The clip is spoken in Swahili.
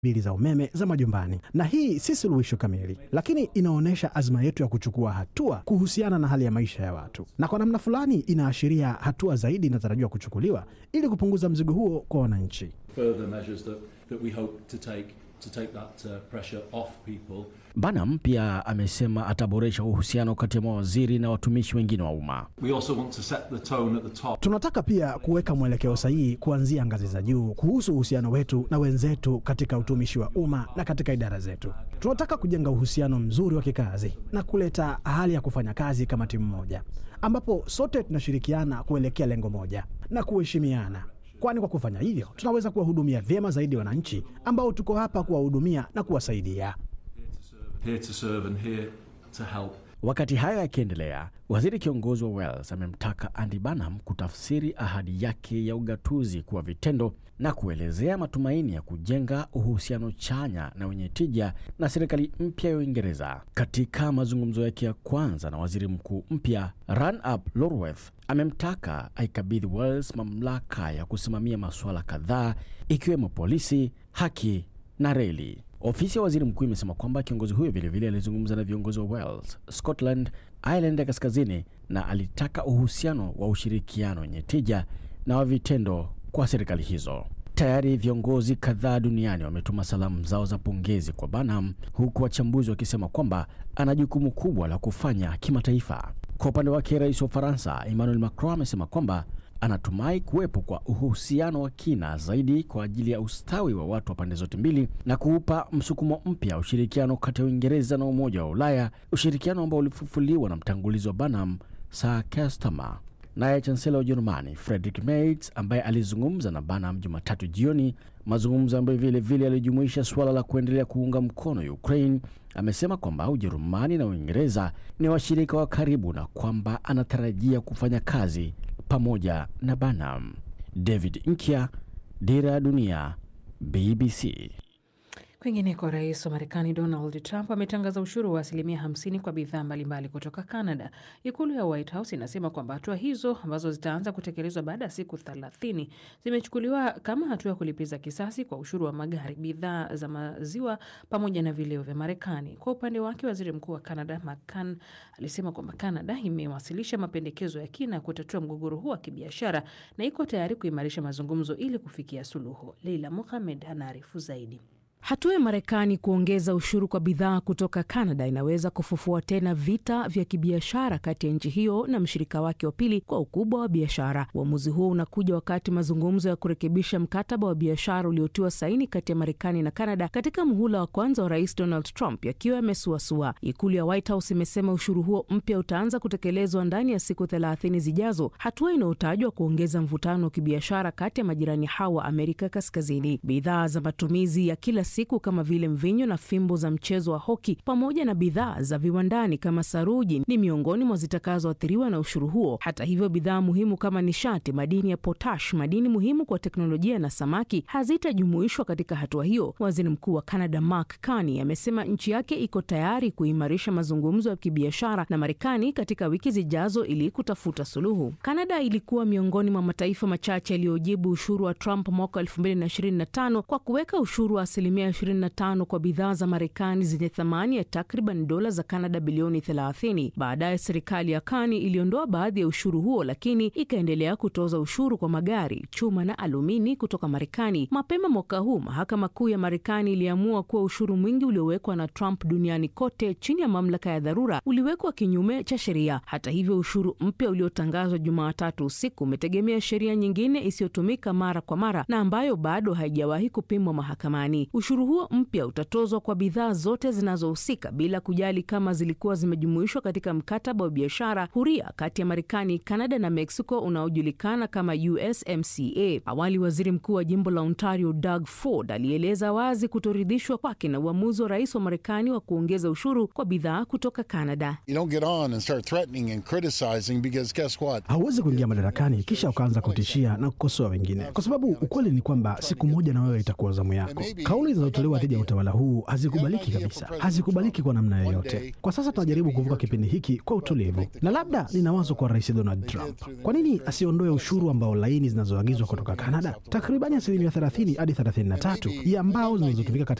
bili za umeme za majumbani. Na hii si suluhisho kamili, lakini inaonyesha azma yetu ya kuchukua hatua kuhusiana na hali ya maisha ya watu, na kwa namna fulani inaashiria hatua zaidi inatarajiwa kuchukuliwa ili kupunguza mzigo huo kwa wananchi. further measures that, that we hope to take to take that uh, pressure off people. Banham pia amesema ataboresha uhusiano kati ya mawaziri na watumishi wengine wa umma. We also want to set the tone at the top. Tunataka pia kuweka mwelekeo sahihi kuanzia ngazi za juu kuhusu uhusiano wetu na wenzetu katika utumishi wa umma na katika idara zetu. Tunataka kujenga uhusiano mzuri wa kikazi na kuleta hali ya kufanya kazi kama timu moja, ambapo sote tunashirikiana kuelekea lengo moja na kuheshimiana, kwani kwa kufanya hivyo tunaweza kuwahudumia vyema zaidi wananchi ambao tuko hapa kuwahudumia na kuwasaidia. Here to serve and here to help. Wakati hayo yakiendelea, waziri kiongozi wa Wales amemtaka Andy Burnham kutafsiri ahadi yake ya ugatuzi kuwa vitendo na kuelezea matumaini ya kujenga uhusiano chanya na wenye tija na serikali mpya ya Uingereza. Katika mazungumzo yake ya kwanza na waziri mkuu mpya, Ranulf Lorworth amemtaka aikabidhi Wales mamlaka ya kusimamia masuala kadhaa ikiwemo polisi, haki na reli. Ofisi ya waziri mkuu imesema kwamba kiongozi huyo vilevile alizungumza na viongozi wa Wales, Scotland, Ireland ya kaskazini na alitaka uhusiano wa ushirikiano wenye tija na wa vitendo kwa serikali hizo. Tayari viongozi kadhaa duniani wametuma salamu zao za pongezi kwa Burnham, huku wachambuzi wakisema kwamba ana jukumu kubwa la kufanya kimataifa. Kwa upande wake, rais wa Ufaransa Emmanuel Macron amesema kwamba anatumai kuwepo kwa uhusiano wa kina zaidi kwa ajili ya ustawi wa watu wa pande zote mbili na kuupa msukumo mpya ushirikiano kati ya Uingereza na Umoja wa Ulaya, ushirikiano ambao ulifufuliwa na mtangulizi wa Burnham Sir Keir Starmer. Naye chansela wa Ujerumani Friedrich Merz ambaye alizungumza na Burnham Jumatatu jioni, mazungumzo ambayo vile vile yalijumuisha suala la kuendelea kuunga mkono Ukraine, amesema kwamba Ujerumani na Uingereza ni washirika wa karibu na kwamba anatarajia kufanya kazi pamoja na Burnham. David Nkya, Dira ya Dunia, BBC. Kwingineko, rais wa Marekani Donald Trump ametangaza ushuru wa asilimia 50 kwa bidhaa mbalimbali kutoka Canada. Ikulu ya White House inasema kwamba hatua hizo ambazo zitaanza kutekelezwa baada ya siku 30 zimechukuliwa kama hatua ya kulipiza kisasi kwa ushuru wa magari, bidhaa za maziwa pamoja na vileo vya Marekani. Kwa upande wake, waziri mkuu wa Canada McCann alisema kwamba Canada imewasilisha mapendekezo ya kina ya kutatua mgogoro huu wa kibiashara na iko tayari kuimarisha mazungumzo ili kufikia suluhu. Leila Mohamed anaarifu zaidi. Hatua ya Marekani kuongeza ushuru kwa bidhaa kutoka Canada inaweza kufufua tena vita vya kibiashara kati ya nchi hiyo na mshirika wake wa pili kwa ukubwa wa biashara. Uamuzi huo unakuja wakati mazungumzo ya kurekebisha mkataba wa biashara uliotiwa saini kati ya Marekani na Canada katika muhula wa kwanza wa Rais Donald Trump yakiwa yamesuasua. Ikulu ya White House imesema ushuru huo mpya utaanza kutekelezwa ndani ya siku thelathini zijazo, hatua inayotajwa kuongeza mvutano wa kibiashara kati ya majirani hao wa Amerika Kaskazini. Bidhaa za matumizi ya kila siku kama vile mvinyo na fimbo za mchezo wa hoki pamoja na bidhaa za viwandani kama saruji ni miongoni mwa zitakazoathiriwa na ushuru huo. Hata hivyo, bidhaa muhimu kama nishati, madini ya potash, madini muhimu kwa teknolojia na samaki hazitajumuishwa katika hatua hiyo. Waziri Mkuu wa Canada Mark Carney amesema nchi yake iko tayari kuimarisha mazungumzo ya kibiashara na Marekani katika wiki zijazo ili kutafuta suluhu. Canada ilikuwa miongoni mwa mataifa machache yaliyojibu ushuru wa Trump mwaka 2025 kwa kuweka ushuru wa asilimia 25 kwa bidhaa za Marekani zenye thamani ya takriban dola za Canada bilioni 30. Baadaye serikali ya Kani iliondoa baadhi ya ushuru huo, lakini ikaendelea kutoza ushuru kwa magari, chuma na alumini kutoka Marekani. Mapema mwaka huu mahakama kuu ya Marekani iliamua kuwa ushuru mwingi uliowekwa na Trump duniani kote chini ya mamlaka ya dharura uliwekwa kinyume cha sheria. Hata hivyo, ushuru mpya uliotangazwa Jumatatu usiku umetegemea sheria nyingine isiyotumika mara kwa mara na ambayo bado haijawahi kupimwa mahakamani. Ushuru huo mpya utatozwa kwa bidhaa zote zinazohusika bila kujali kama zilikuwa zimejumuishwa katika mkataba wa biashara huria kati ya Marekani, Kanada na Mexico unaojulikana kama USMCA. Awali waziri mkuu wa jimbo la Ontario Doug Ford alieleza wazi kutoridhishwa kwake na uamuzi wa rais wa Marekani wa kuongeza ushuru kwa bidhaa kutoka Kanada. Hauwezi kuingia madarakani kisha ukaanza kutishia na kukosoa wengine, kwa sababu ukweli ni kwamba siku moja na wewe itakuwa zamu yako. Kauli zinazotolewa dhidi ya utawala huu hazikubaliki kabisa, hazikubaliki kwa namna yoyote. Kwa sasa tunajaribu kuvuka kipindi hiki kwa utulivu, na labda nina wazo kwa Rais Donald Trump, kwa nini asiondoe ushuru ambao laini zinazoagizwa kutoka Canada, takribani asilimia 30 hadi 33 ya mbao zinazotumika